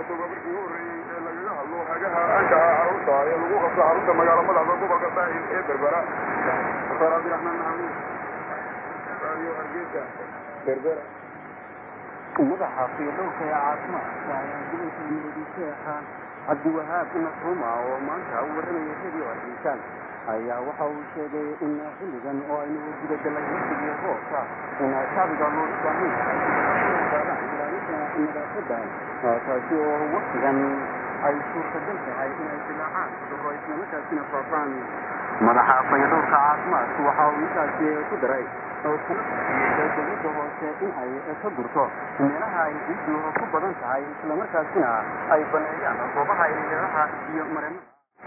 tobabarkii u horreeyey ee lagaga hadlo hagaha ankaha carruurta ee lagu qabto xarunta magaalo madaxda gobolka saaxil ee berbera doctor cabdiraxmaan maxamuud radio hargeysa berbera madaxa fiidhowrka ee caafimaadka ayaa gobolka muqdisheexa cabdiwahaab nasruma oo maanta u warramaya radio hargeysaan ayaa waxa uu sheegay in xilligan oo aynu gudagalay waqtigii roobka in shacbiga loo baahan yahay qaadaan ilaalinta nadaafadda taasi oo waqtigan ay suurtagal tahay inay dilaacaan cudurro islamarkaasina faafaan madaxa fayadhowrka caafimaadku waxa uu intaasi ku daray dowladda hoose in ay ka gurto meelaha ay ciiddu ku badan tahay islamarkaasina ay baneeyaan goobaha ilaaha iyo mareennada